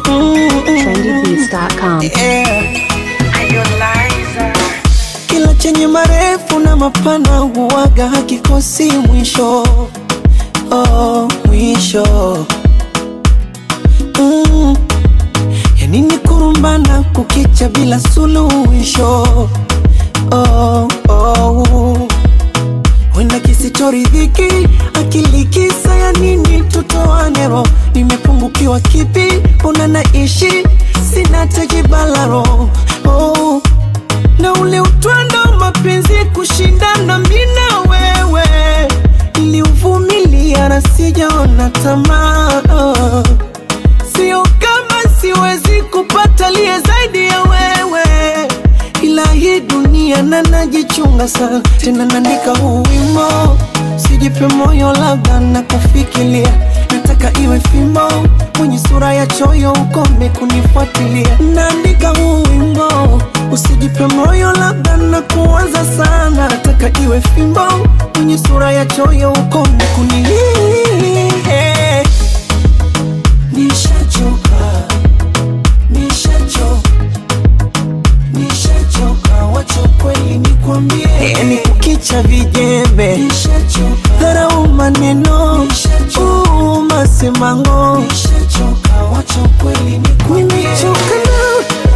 trendybeats.com. yeah. Kila chenye marefu na mapana huwaga hakikosi mwisho oh, mwisho mm. Yani ni kurumbana kukicha bila suluhisho oh, oh. Wenda kisichoridhiki akili kisa ya nini tutoanero nimepungukiwa kipi una naishi sina tejibalaro oh. na ule utwando mapenzi kushindana mina wewe niliuvumilia na sijaona tamaa oh. Sio kama siwezi kupata liye zaidi ya wewe, ila hii dunia na najichunga sana, tena naandika huu wimbo, sijipe moyo, labda na kufikiria, nataka iwe fimbo mwenye sura ya choyo, ukome kunifuatilia. Naandika huu wimbo, usijipe moyo, labda na kuanza sana, nataka iwe fimbo mwenye sura ya choyo, ukome kunilia Nishachoka, nishachoka, nishachoka, wacha kweli nikwambie, yani kukicha vijembe, dharau maneno, uuma simango, nishachoka, wacha kweli nikwambie, nimechoka na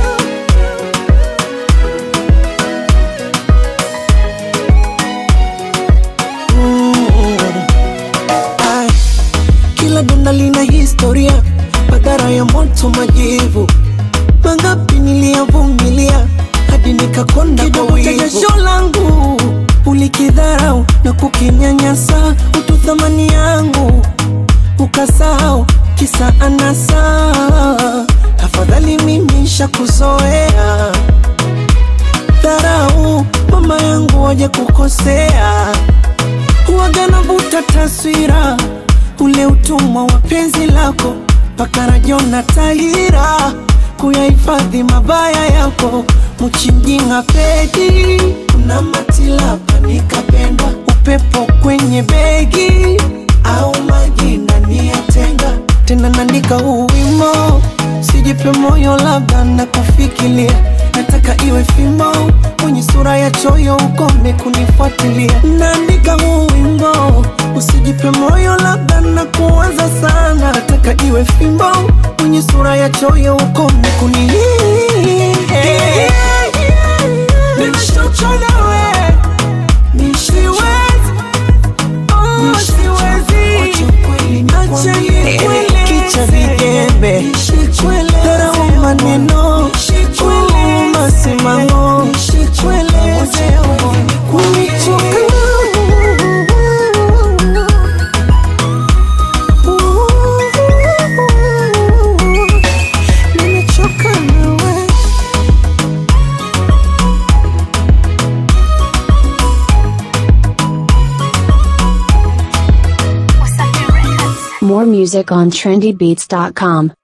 Ai, kila donda lina historia, madhara ya moto, majivu mangapi niliyavumilia hadi nikakonda kwa wivu. Jasho langu ulikidharau na kukinyanyasa, utu thamani yangu ukasahau, kisa anasa. Afadhali mimi shakuzoea dharau, mama yangu waje kukosea huwaga navuta taswira ule utumwa wa penzi lako mpaka rajona tahira kuyahifadhi mabaya yako mchinjinga pedi kuna matilapa nikapendwa upepo kwenye begi au maji ndani ya tenga tena naandika huu wimo sijipe moyo labda na kufikiria nataka iwe fimbo mwenye sura ya choyo ukome kunifuatilia naandika huu wimbo usijipe moyo labda na kuanza sana nataka iwe fimbo mwenye sura ya choyo ukome kunilia Nimechoka nawe, siwezi, oh, siwezi. Acha nikwele. Kicha vijembe dharau maneno uma simango kunichoka nimechoka nawe More music on trendybeats.com.